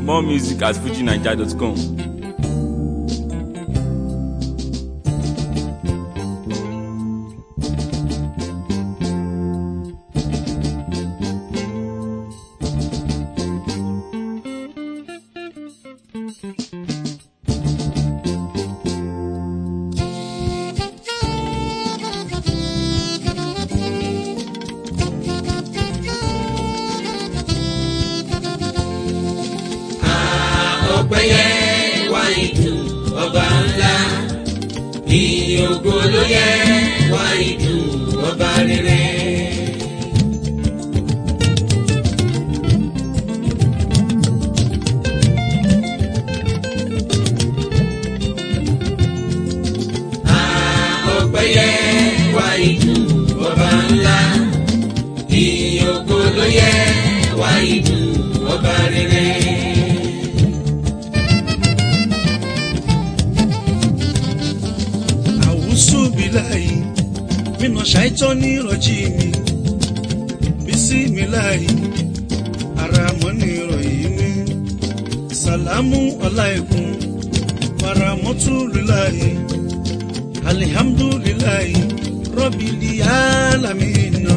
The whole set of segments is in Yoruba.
More music at fujinaija.com. ọpẹyẹ wá ìdùn ọba ńlá ìyìn ògo ló yẹ wá ìdùn ọba rere. ọpẹyẹ wá ìdùn ọba ńlá ìyìn ògo ló yẹ wá ìdùn ọba rere. àwùsù bíláì mínà ṣàìtọ́ ní ìrọ̀jì mi bísí mi láì ara mọ́ ní ìrọ̀yìn mi sàlámù ọláìkún faramọ́tù líláì alihamdulilayi rọ́bìlì alamina.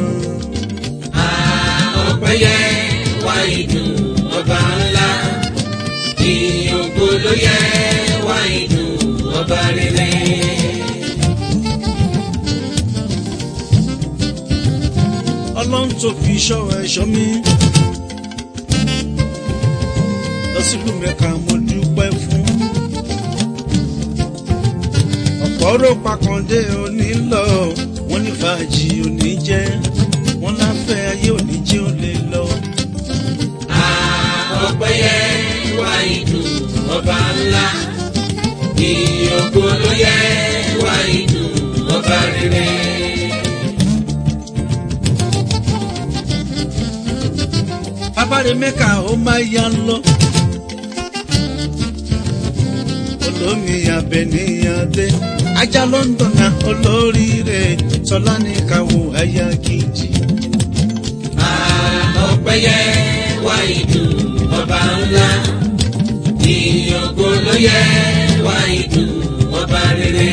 ọpẹyẹ wá ìdùn ọba ńlá ìyìn ògo ló yẹ wá ìdùn ọba rere. ọlọ́run tó fi ṣọ́ ẹ̀ṣọ́ mi. lọ sílùú mẹ́ka mo dúpẹ́ fún. ọ̀pọ̀ ọ̀rọ̀ pakàndé òní lọ wọ́n ní fàájì òní jẹ́ wọ́n láfẹ́ ayé òní jẹ́ ò lè lọ. ọpẹyẹ wá ìdùn ọba ńlá ìyìn ògo ló yẹ wá ìdùn ọba rere. abáre mẹ́ka ó máa yá lọ. olómi abẹniyàdé ajá london na olóríire tọ́lá ní káwọ́ àyà kejì. ọpẹyẹ wá ìdùn ọba ńlá ìyìn ògo ló yẹ wá ìdùn ọba rere.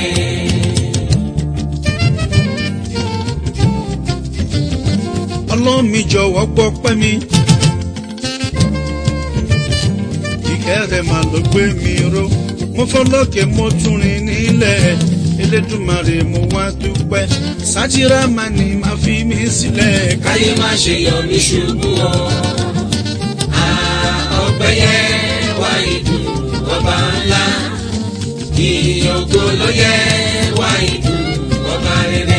ọlọ́run mi jọ̀wọ́ gbọ́ pẹ́ mi. ìkẹ́ rẹ̀ mà ló gbé mi ró mo fọlọ́kẹ́ mo tún rìn nílẹ̀ elédùnmarè mo wá dúpẹ́ sátírà máa ní máa fi mí sílẹ̀ káyé má ṣe yọ mí ṣubú o. ọpẹyẹ wá ìdùn ọba ńlá ìyìn ògo ló yẹ wá ìdùn ọba rere.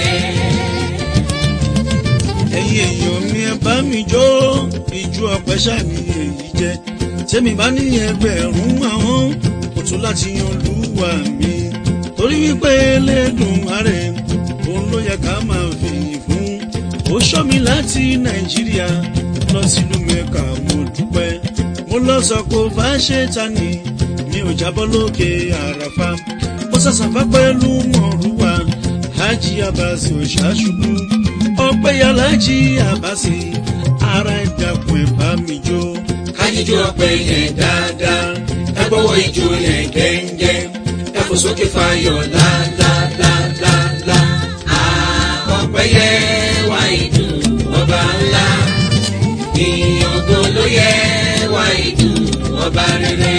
ẹ̀yin èèyàn mi ẹ bá mi jó ìjú ọpẹ́ ṣàní èyí jẹ́ tẹ́mi bá ní ẹgbẹ̀rún àwọn kò tún láti yan olúwa mi torí wípé Elédùmarè òun ló yẹ ká máa fìyìn fún ó ṣọ́ mi láti nàìjíríà lọ sílùú mẹ́ka mo dúpẹ́ mo lọ sọ pé ó bá ṣe ta ni mi ò jábọ́ lókè àràfà mo sàṣàfà pẹ̀lú mọ̀rúwà hajj abasi òṣàṣubú ọpẹ́ yàlájì abasi ara ìdàkùn ẹ̀ bá mi jó. kájíjó ọpẹ yẹn dáadáa ẹ gbọ́wọ́ ijó yẹn gẹ́ngẹ́ ẹ fò sókè fayọ̀ lálálálálá. ọpẹyẹ wá ìdùn ọba ńlá ìyìn ògo ló yẹ wá ìdùn ọba rere.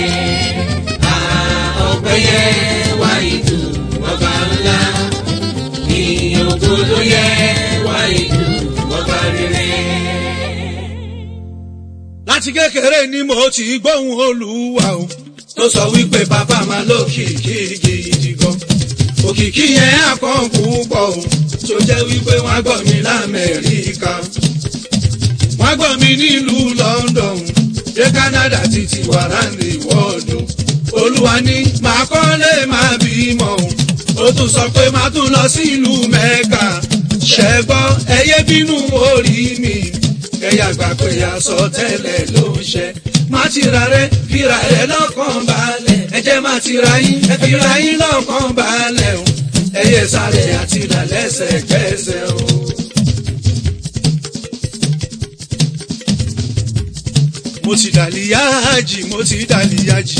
ọpẹyẹ wá ìdùn ọba ńlá ìyìn ògo ló yẹ wá ìdùn ọba rere. láti kékeré ni mo ti gbóhùn olúwa o tó sọ wípé bàbá máa lókìkí gidi gan. òkìkí yẹn àkàn púpọ̀ o tó jẹ́ wípé wọ́n á gbọ́ mi lamẹ́ríkà. wọ́n á gbọ́ mi nílùú London dé Canada títí wàràǹdì wọ́ọ̀dù. olúwa ní màá kọ́lé máa bímọ o. ó tún sọ pé màá tún lọ sí ìlú Mẹ́kà. ṣẹ́gbọ́ ẹyẹ bínú orí mi ẹ̀yà gbà pé aṣọ tẹ́lẹ̀ ló ń ṣe. má ti ra rẹ fira rẹ lọ́kàn balẹ̀ ẹ jẹ́ má ti ra yín ẹ fira yín lọ́kàn balẹ̀ o ẹyẹ sáré àti ìlà lẹ́sẹ̀kẹsẹ̀ o. mo ti dàlíyájì mo ti dàlíyájì.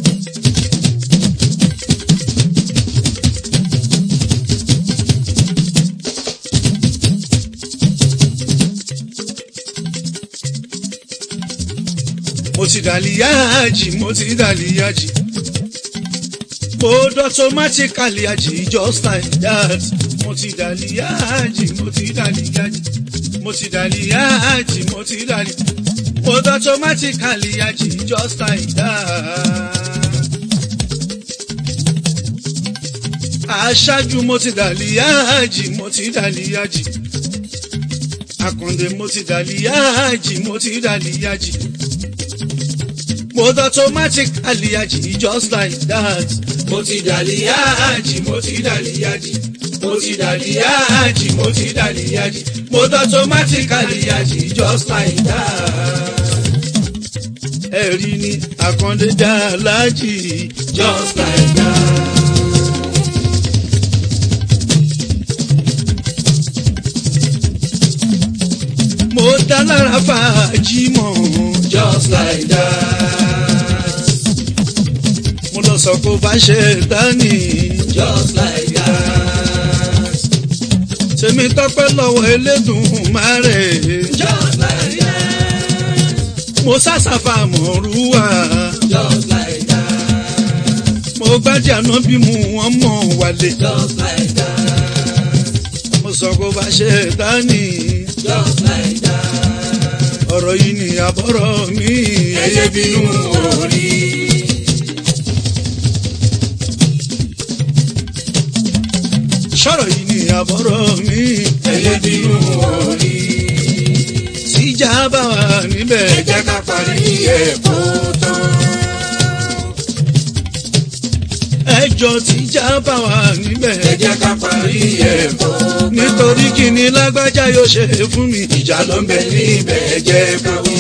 mo ti dàlíyájì mo ti dàlíyájì. mo dọ́tọ́mátíkàlì àjì just like that. mo ti dàlíyájì mo ti dàlíyájì. mo ti dàlíyájì mo ti dàlíyájì. mo dọ́tọ́mátíkàlì àjì just like that. aṣáájú mo ti dàlíyájì mo ti dàlíyájì. Àkàndé mo ti dàlíyájì mo ti dàlíyájì. Mo automatic àlìyájì just like that. mo ti dàlíyájì mo ti dàlíyájì mo ti dàlíyájì mo ti dàlíyájì mo automatic àlíyájì just like that Ẹ̀rí ni Àkàndé dàlájì. just like that. Mo dá lára fàájì mọ̀. just like that Mo lọ sọ kó bá ṣe dání. just like that Tèmi tọ́pẹ́ lọ́wọ́ Elédùmarè. just like that Mo sásàfà mọ̀rúwà. just like that Mo gbájú àná bí mu wọ́n mọ̀ wálé. just like that Mo sọ kó bá ṣe dání. just like that Ọ̀rọ̀ yìí ni àbọ̀rọ̀ mi. ẹyẹ bínú orí. Sọ̀rọ̀ yìí ni àbọ̀rọ̀ mi. ẹyẹ bínú orí. Tíjà bá wà níbẹ̀. ẹ jẹ́ ká parí ẹ̀kọ́ tán. Ẹjọ́ tíjà bá wà níbẹ̀. ẹ jẹ́ ká parí ẹ̀kọ́ tán. Nítorí kí ni lágbájá yóò ṣe fún mi. ìjà ló ń bẹ níbẹ̀ ẹ jẹ́ ká wí.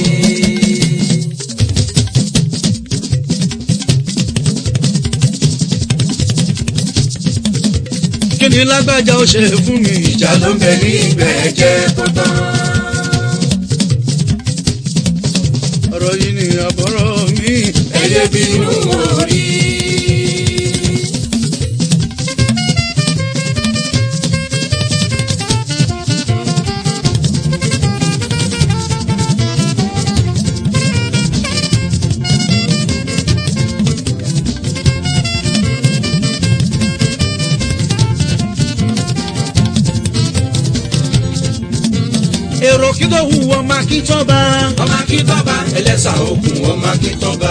Kí ni lágbájá ó ṣe fún mi. ìjà ló ń bẹ níbẹ̀ ẹ jẹ́ kó tán. Ọ̀rọ̀ yìí ni àbọ̀rọ̀ mi. ẹyẹ bínú orí. Èrò kí tó hu ọmọ akíntọ́ba. ọmọ akíntọ́ba ẹlẹ́sà òkun ọmọ akíntọ́ba.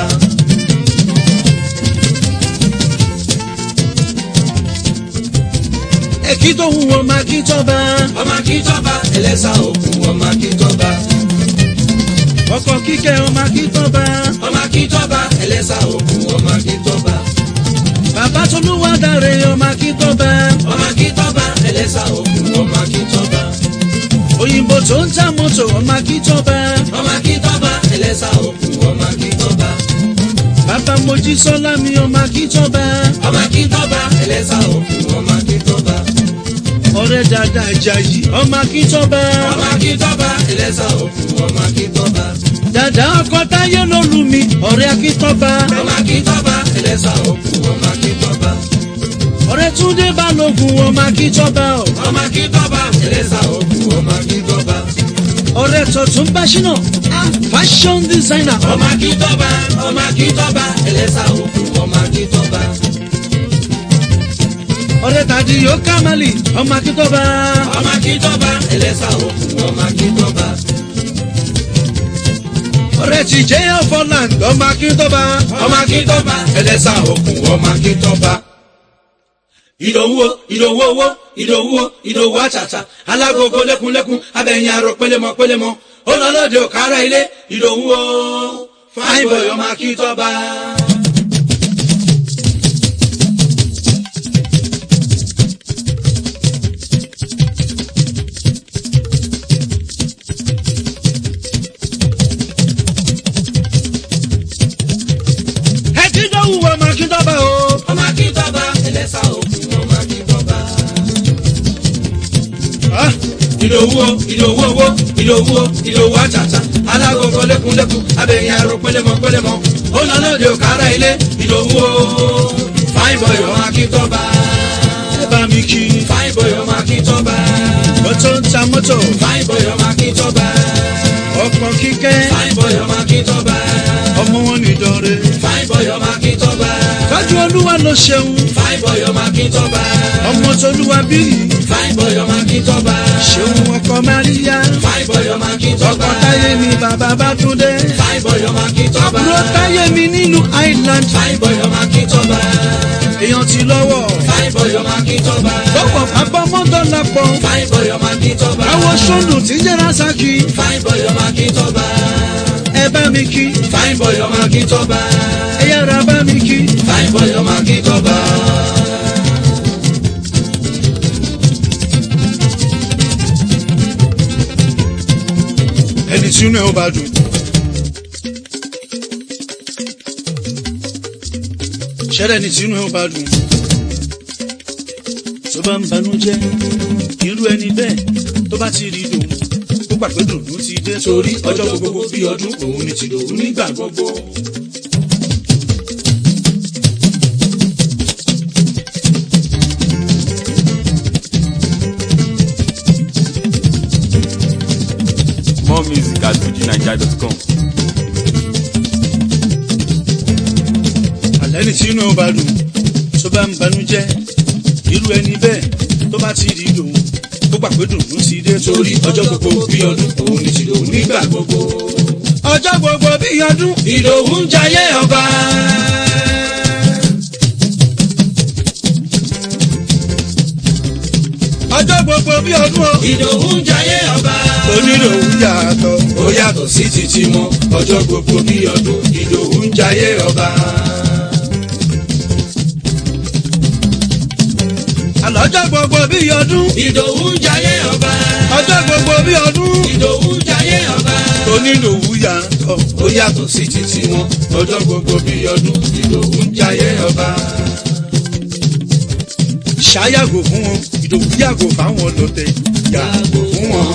Èkí tó hu ọmọ akíntọ́ba. ọmọ akíntọ́ba ẹlẹ́sà òkun ọmọ akíntọ́ba. Ọkọ̀ kíkẹ́ ọmọ akíntọ́ba. ọmọ akíntọ́ba ẹlẹ́sà òkun ọmọ akíntọ́ba. Bàbá Tolúwa dáre ọmọ akíntọ́ba. ọmọ akíntọ́ba ẹlẹ́sà òkun ọmọ akíntọ́ba. Òyìnbó tó ń ta mọ́tò ọmọ akíntọ́ba. ọmọ akíntọ́ba ẹlẹ́sà òkun ọmọ akíntọ́ba. Bàbá Mojísọ́lá mi ọmọ akíntọ́ba. ọmọ akíntọ́ba ẹlẹ́sà òkun ọmọ akíntọ́ba. Ọ̀rẹ́ dada Àjàyí ọmọ akíntọ́ba. ọmọ akíntọ́ba ẹlẹ́sà òkun ọmọ akíntọ́ba. Dàdá ọkọ táyé ló lù mí ọ̀rẹ́ akíntọ́ba. ọmọ akíntọ́ba ẹlẹ́sà òkun ọmọ akíntọ́ba. Ọ̀rẹ́ Túndé Balógun ọmọ akíntọ́ba. ọmọ akíntọ́ba ẹlẹ́sà òkun ọmọ akíntọ́ba. Ọ̀rẹ́ Tọ̀tún Báṣínà fashion designer. ọmọ akíntọ́ba ọmọ akíntọ́ba ẹlẹ́sà òkun ọmọ akíntọ́ba. Ọ̀rẹ́ Tàdíyó Kámálì ọmọ akíntọ́ba. ọmọ akíntọ́ba ẹlẹ́sà òkun ọmọ akíntọ́ba. Ọ̀rẹ́ Tìjẹ́ Ọ̀fọ̀land ọmọ akíntọ́ba. ọmọ akíntọ́ba ẹlẹ́sà òkun ọmọ akíntọ́ba. ìdòwúwo ìdòwúwo ìdòwúwo ìdòwú àtàtà alágogo lẹ́kunlẹ́kun abẹ́yìn arọ pélémọ pélémọ olólòdì òkàrà ilé ìdòwúwo fine boy ọmọ akíntọ́ba. Ẹ̀kíndọ́wù ọmọ akíntọ́ba o. ọmọ akíntọ́ba ẹlẹ́sà òkun ọmọ akíntọ́ba. Ah, ìdòwúwo ìdòwúwo ìdòwúwo ìdòwú àtàtà alágogo lékunlékun abẹ́yìn aró pélémọ́ pélémọ́ ó lọ lóde òkàrà ilé ìdòwú o fine boy ọmọ akíntọ́ba ẹ bá mi kí fine boy ọmọ akíntọ́ba mọ́tò ń ta mọ́tò fine boy ọmọ akíntọ́ba ọkọ̀ kíkẹ́ fine boy ọmọ akíntọ́ba ọmọ wọn nìdọ̀rẹ́ fine boy ọmọ akíntọ́ba kájú olúwa ló ṣeun fine boy ọmọ akíntọ́ba ọmọ tolúwa bíyì fine boy ọmọ akíntọ́ba ṣeun ọkọ máríyá fine boy ọmọ akíntọ́ba ọkọ táyé mi bàbá bá tún dé fine boy ọmọ akíntọ́ba àbúrò táyé mi nílùú island fine boy ọmọ akíntọ́ba èèyàn ti lọ́wọ́ fine boy ọmọ akíntọ́ba lọ́pọ̀ pápámọ́tò lápọ̀ fine boy ọmọ akíntọ́ba àwọn sọ́ndù tí jẹ́ rasaki fine boy ọmọ akíntọ́ba ẹ bá mi kí fine boy ọmọ akíntọ́ba ẹ yára bá mi kí fine boy ọmọ akíntọ́ba. ẹni tí inú ẹ ó bá dùn. ṣẹlẹ̀ ẹni tí inú ẹ ó bá dùn. tó bá ń banújẹ́ irú ẹni bẹ́ẹ̀ tó bá ti rí dùn ó gbà pé dùnú ti dé torí ọjọ́ gbogbo bí ọdún òun ni tìdòwú nígbà gbogbo. More music at fujinaija.com. àlẹ́ ẹni tí inú ẹ ó bá dùn tó bá ń banújẹ́ irú ẹni bẹ́ẹ̀ tó bá ti rí dùn ó gbà pé dùnú ti dé torí ọjọ́ gbogbo bí ọdún òun ni tìdòwú nígbà gbogbo. ọjọ́ gbogbo bí ọdún ìdòwú ń jayé ọba. ọjọ́ gbogbo bí ọdún o ìdòwú ń jayé ọba. oníròhùn yàtọ̀. ó yàtọ̀ sí títí mọ́ ọjọ́ gbogbo bí ọdún ìdòwú ń jayé ọba. àlọ́jọ́ gbogbo bí ọdún ìdòwú ń jayé ọba. ọjọ́ gbogbo bí ọdún ìdòwú ń jayé ọba. oníròhùn yàtọ̀. ó yàtọ̀ sí títí wọn ọjọ́ gbogbo bí ọdún ìdòwú ń jayé ọba. ṣáyàgò fún wọn ìdòwú yàgò fáwọn lọtẹ yàgò fún wọn.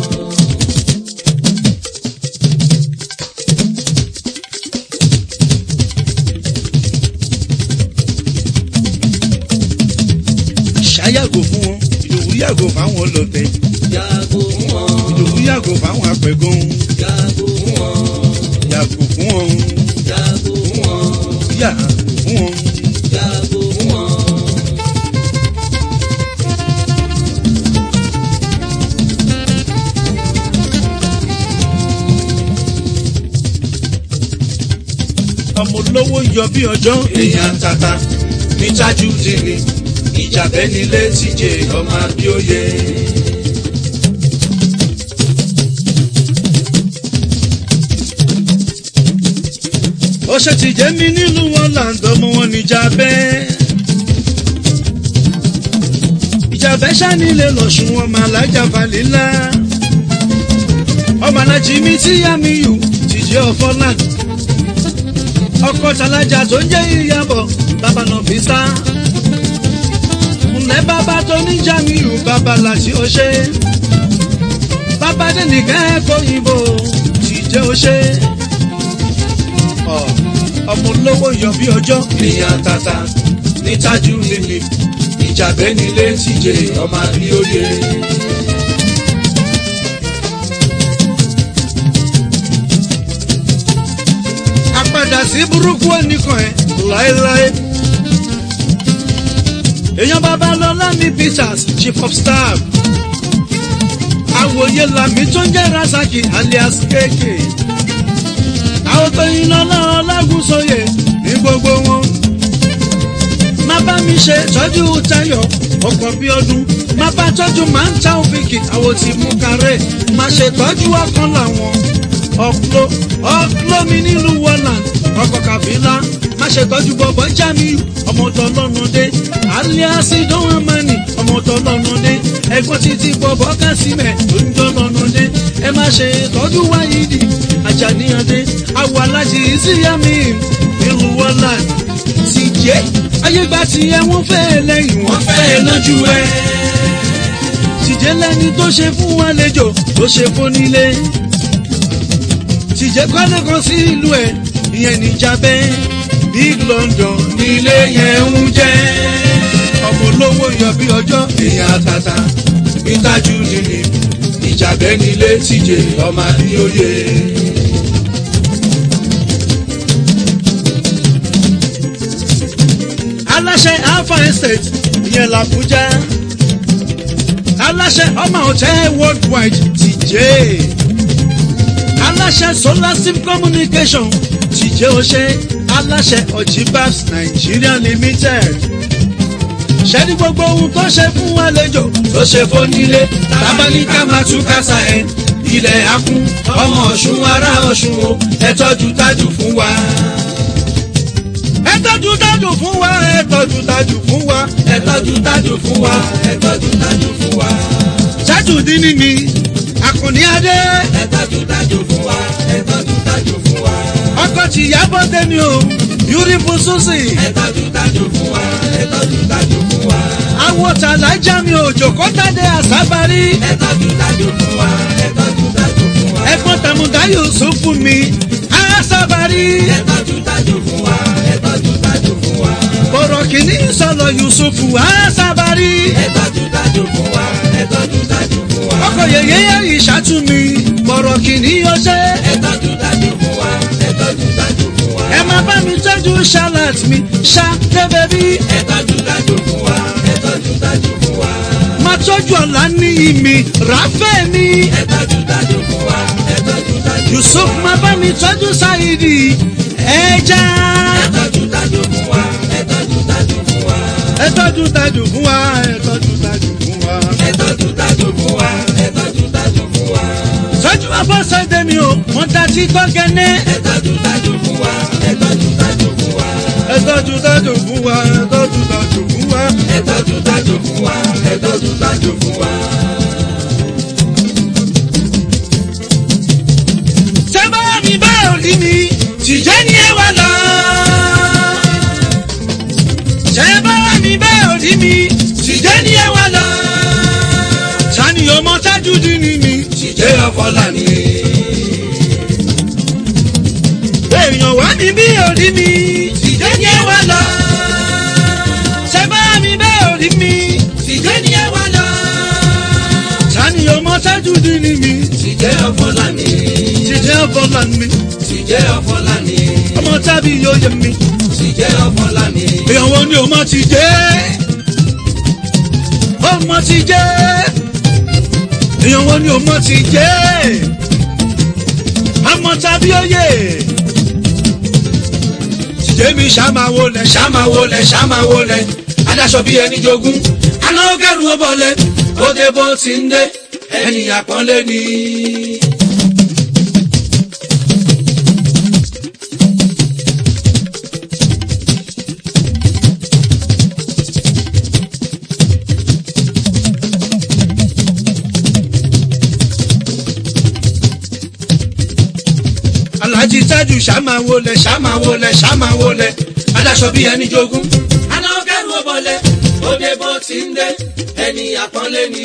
ṣáyàgò fún wọn ìdòwú yàgò fáwọn lọtẹ yàgò fún wọn. ìdòwú yàgò fáwọn apẹ̀gàn yàgò fún wọn. yàgò fún wọn yàgò fún wọn. yàgò fún wọn. yàgò fún wọn. ọmọ olówó yọ bí ọjọ́ èèyàn tata ní tájú dìní ìjà bẹ́ẹ̀ nílé tíje ọmọ abíóye. ó ṣe ti jẹ́ mi nílùú wọn làǹdọ̀ mọ́ wọn níjà bẹ́ẹ̀. ìjà bẹ́ẹ̀ ṣánilé lọ́sùn wọn máa lájà falẹ́lá. ọmọ alájí mi tí yá mi yù ti jẹ́ ọ̀fọ́lá. ọkọ̀ tàlájà tó ń jẹ́ ìyàbọ̀ bàbá náà fi sá. ǹlẹ́ bàbá tó ní jamiu bàbá làṣí ọṣẹ́. bàbá dé nìkan ẹ̀kọ́ yìnbó ti jẹ́ ọṣẹ́ ọmọ olówó yọ bí ọjọ́. èèyàn tata ní tájú dìní ìjà bẹ́ẹ̀ nílé tíje ọmọ abíóye. àpadà sí burúkú oníkan ẹ láéláé. èèyàn babalọ́lá ní peters chief of staff. àwòye làmì tó ń jẹ́ rasaki alias kéèké. àwọn tó yin lọ́lá ọlágúnsóyè ní gbogbo wọn. má bá mi ṣe tọ́jú tayọ̀ ọkọ̀ bí ọdún. má bá tọ́jú máa ń ta òfìkì àwọn tí mú kárẹ̀. má ṣe tọ́jú ọkàn làwọn ọ̀pọ̀ ọ̀pọ̀ mi nílùú wọ́land ọkọ̀ kàfílà má ṣe tọ́jú bọ̀bọ̀ jamiu ọmọ tọ́lọ́nà dé alias dánwó mani ọmọ tọ́lọ́nà dé ẹ̀gbọ́n títí bọ̀bọ̀ kásímẹ̀ tó ń tọ́lọ́nà dé ẹ má ṣe tọ́jú wáyídì àjàníyàndé awọ aláṣẹ ìsíyàmí nílùú wọ́land ti jẹ́ ayégbà tí ẹ wọ́n fẹ́ lẹ́yìn wọ́n fẹ́ lójú ẹ tìjẹ́ lẹ́ni tó ṣe fún àlejò tó ṣe fún nílé tìjẹ́ kọ́lé kan sí ìlú ẹ̀ ìyẹn níjàbẹ́ big london nílé yẹn ń jẹ́ ọmọ olówó yọ bí ọjọ́ èèyàn àtàtà ìtajú nìní ìjàbẹ́ nílé tíje ọmọ àbíyóye. aláṣẹ alpha estate ìyẹn làbújá aláṣẹ ọmọ hotel worldwide tìjẹ́ aláṣẹ solar sim communication tìjẹ́ ọṣẹ aláṣẹ ojibas nigeria limited ṣẹ́ni gbogbo ohun tó ṣe fún àlejò tó ṣe fónílé tábánikà máa tún kásá ẹ ilẹ̀ akún ọmọ ọ̀ṣun ará ọ̀ṣun o ẹ tọ́jú tájù fún wa. ẹ tọ́jú dájú fún wa ẹ tọ́jú dájú fún wa ẹ tọ́jú tájù fún wa ẹ tọ́jú tájù fún wa. ṣáàtù dín ní mi àkùnní adé ẹ tọ́jú tájù fún wa ẹ tọ́jú tájù fún wa. ọkọ̀ tìyàbọ̀ tẹ́ni o beautiful susie. ẹ tọ́jú tájù fún wa ẹ tọ́jú tájù fún wa. àwọn tàlájà mi ò jòkó tàdé àsábárí. ẹ tọ́jú tájù fún wa ẹ tọ́jú tájù fún wa. ẹ̀gbọ́n tàmùdá yusuf fún mi àsábárí. ẹ tọ́jú tájù fún wa ẹ tọ́jú tájù fún wa. bọ̀rọ̀ kìíní sọ̀lọ̀ yusuf àsábárí. ẹ tọ́jú tájù fún wa ẹ tọ́jú tájù fún wa. ọkọ̀ yẹyẹ ìṣàtúnmí bọ̀rọ̀ kìíní ọṣẹ́. ẹ tọ́jú tájù fún wa ẹ tọ́jú tájù fún wa. ẹ máa bá mi tọ́jú charlotte mi ṣá débẹ̀bí. ẹ tọ́jú tájù fún wa ẹ tọ́jú tájù fún wa. máa tọ́jú ọ̀la ní ìmì ráfẹ́ mi. ẹ tọ́jú tájù fún wa ẹ tọ́jú tájù yusuf máa bá mi tọ́jú sáyidi ẹja. ẹ tọ́jú tájù fún wa ẹ tọ́jú tájù fún wa. ẹ tọ́jú tájù fún wa ẹ tọ́jú tájù fún wa. ẹ tọ́jú tájù fún wa ẹ tọ́jú tájù fún wa. tọ́jú abọ́sẹ̀dé mi o wọ́n ta sí tọ́gẹ́nẹ́. ẹ tọ́jú tájù fún wa ẹ tọ́jú tájù fún wa. ẹ tọ́jú tájù fún wa ẹ tọ́jú tájù fún wa. ẹ tọ́jú tájù fún wa ẹ tọ́jú tájù fún wa. sábà mi bá òrí mi tìjẹ́ ni ẹ wà lọ. sábà mi bá òrí mi tìjẹ́ ni ẹ wà lọ. sani ọmọ tájú dín ní mi. ṣìjẹ́ ọ̀fọ̀lá ni. èèyàn wá ní bí òrí mi. ṣìjẹ́ ni ẹ wá lọ. sábà mi bá òrí mi. ṣìjẹ́ ni ẹ wá lọ. sani ọmọ tájú dín ní mi. ṣìjẹ́ ọ̀fọ̀lá ni. tìjẹ́ ọ̀bọ̀là mi. ṣìjẹ́ ọ̀fọ̀lá ni. ọmọ tábí yóò yẹ mi. ṣìjẹ́ ọ̀fọ̀lá ni. èèyàn wo ni ọmọ ti jẹ́ ọmọ ti jẹ́ èèyàn wo ni ọmọ ti jẹ́ ọmọ tàbí oyè tìjẹ́ mi ṣàmáwo lẹ̀ ṣàmáwo lẹ̀ ṣàmáwo lẹ̀ adáṣọ bíi ẹni jogún aná kẹrù ó bọ̀lẹ̀ ó dé bó ti ń dé ẹni àpọ́nlé ni. alájí tájù ṣàmáwo lẹ̀ ṣàmáwo lẹ̀ ṣàmáwo lẹ̀ adáṣọ bíi ẹni jogún aná kẹrù ó bọ̀lẹ̀ ó dé bó ti ń dé ẹni àpọ́nlé ni.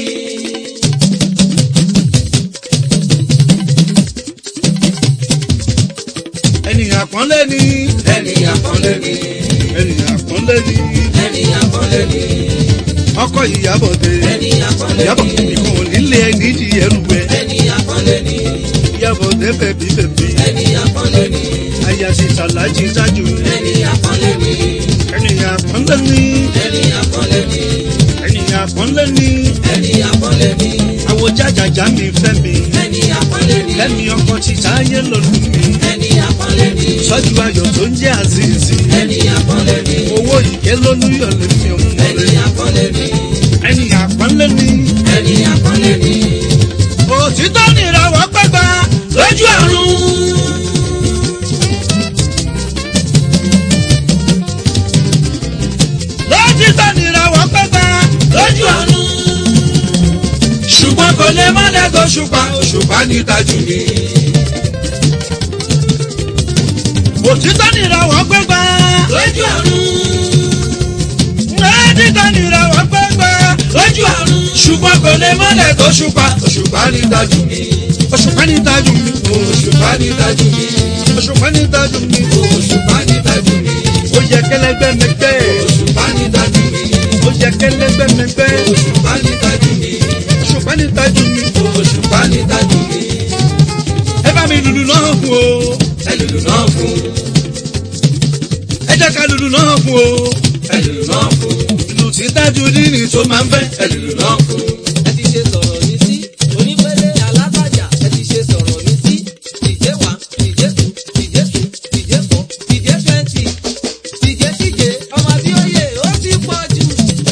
ènìyàn àpọ́nlé ni ẹni àpọ́nlé ni. ènìyàn àpọ́nlé ni ẹni àpọ́nlé ni. ọkọ ìyàbọ̀ dé ẹni àpọ́nlé ìyàbọ̀ ni. nìkan ò nílé ẹni di ẹrù ẹ ẹni àpọ́nlé ni. ìyàbọ̀ dé bẹ̀bí bẹ̀bí ẹni àpọ́nlé ni. àyàsí tàlájí tájù ẹni àpọ́nlé ni. ènìyàn àpọ́nlé ni ẹni àpọ́nlé ni. ènìyàn àpọ́nlé ni ẹni àpọ́nlé ni. àwọn jájàjà mi fẹ́ mi ẹni àpọ́nlé ni. lẹ́mi ọkọ ti táyé lọ́lù mi ẹni àpọ́nlé ni. sọ́jú ayọ̀ tó ń jẹ́ àzízì ẹni àpọ́nlé ni. owó ìké lólúyọ̀ lèmi ọmọ ẹni rẹ̀ àpọ́nlé ni. ènìyàn àpọ́nlé ni ẹni àpọ́nlé ni. òtítọ́ nìràwọ̀ pẹ́gbà lójú àrùn. lótítọ́ nìràwọ̀ pẹ́gbà lójú àrùn. ṣùgbọ́n kò lè má lẹ́gọ̀ ṣùpá òṣùpá ní tajú ni. òtítọ́ nìràwọ̀ pẹ́gbà lójú àrùn. lótítọ́ nìràwọ̀ pẹ́gbà lójú àrùn. ṣùgbọ́n kò lè má lẹ́gọ̀ ṣùpá òṣùpá ní tajú ni. òṣùpá ní tajú mi òṣùpá ní tajú mi òṣùpá ní tajú mi òṣùpá ní tajú mi ó yẹ kẹlẹgbẹ mẹgbẹ òṣùpá ní tajú mi ó yẹ kẹlẹgbẹ mẹgbẹ òṣùpá ní tajú mi òṣùpá ní tajú mi òṣùpá ní tajú mi ẹ bá mi lùlù náà fún o ẹlùlù náà fún ẹ jẹ́ ká lùlù náà fún o ẹlùlù náà fún ìlù tí tajú dínì tó máa ń fẹ́ ẹlùlù náà fún ẹ ti ṣe sọ̀rọ̀ mi sí onípele alábàjá ẹ ti ṣe sọ̀rọ̀ mi sí ìjẹ́ wá ìjẹ́ tù ìjẹ́ tù ìjẹ́ fọ́ ìjẹ́ twenty ìjẹ́ tíje ọmọ abíọ́yè ó ti pọ̀ jù.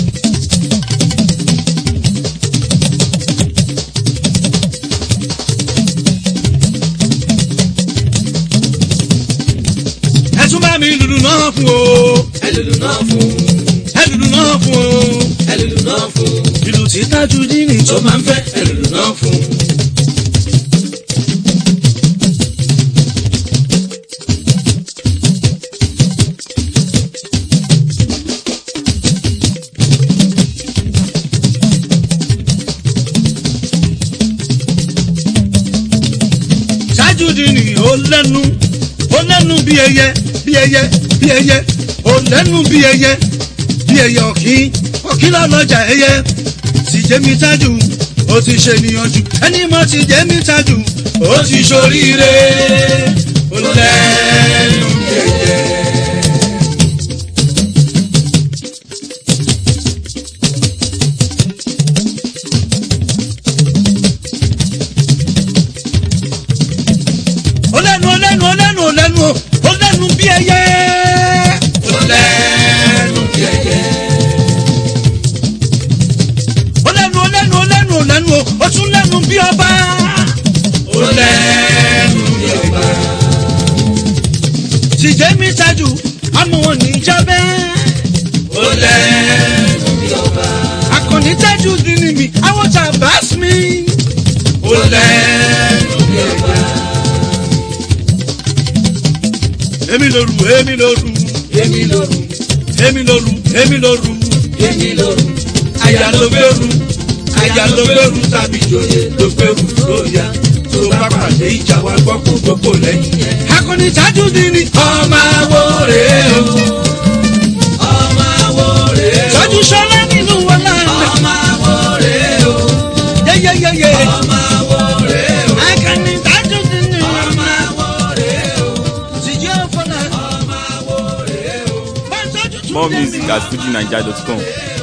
ẹ tún bá mi lùlù náà fún o ẹlùlù náà fún ẹ lùlù náà fún o ẹlùlù náà fún ìlù tí tajú dínì tó tó máa ń fẹ́ ẹlùlù náà fún tajú dínì ó lẹ́nu ó lẹ́nu bí ẹyẹ bí ẹyẹ bí ẹyẹ ó lẹ́nu bí ẹyẹ bí ẹyẹ ọ̀kín ọ̀kín lọ́lọ́jà ẹyẹ ti jẹ́mi tajú ó ti ṣe níyànjú ẹni mọ́ ti jẹ́mi tajú ó ti ṣoríire ó lẹ́nu bí ẹyẹ. ó lẹ́nu ó lẹ́nu ó lẹ́nu ó lẹ́nu ó lẹ́nu bí ẹyẹ. ó lẹ́nu bí ẹyẹ ó lẹ́nu ó lẹ́nu ó lẹ́nu ó lẹ́nu ó tún lẹ́nu bí ọba. ó lẹ́nu bí ọba tìjẹ́ mi tajú àmọ́ wọn ní jábẹ́. ó lẹ́nu bí ọba akọni tajú dínì mi àwọn tàbá mi. ó lẹ́nu bí ọba èmi lóru èmi lóru èmi lóru èmi lóru èmi lóru èmi lóru aya ló gbèrú aya ló gbèrú tàbí joyè ló gbèrú lóya tó bá pàdé ìjà wa gbọ́ kó gbogbo lẹ́yìn yẹn. akọni tajú dínì ọmọ awo rèé o ọmọ awo rèé o tajú sọlá nínú wọn náà. ọmọ awo rèé o yeyeyeye ọmọ awo rèé o akọni tajú dínì ọmọ awo rèé o tìjẹ́ fọlá. ọmọ awo rèé o. bá tajú tún More dé mi. music at fujinaija.com.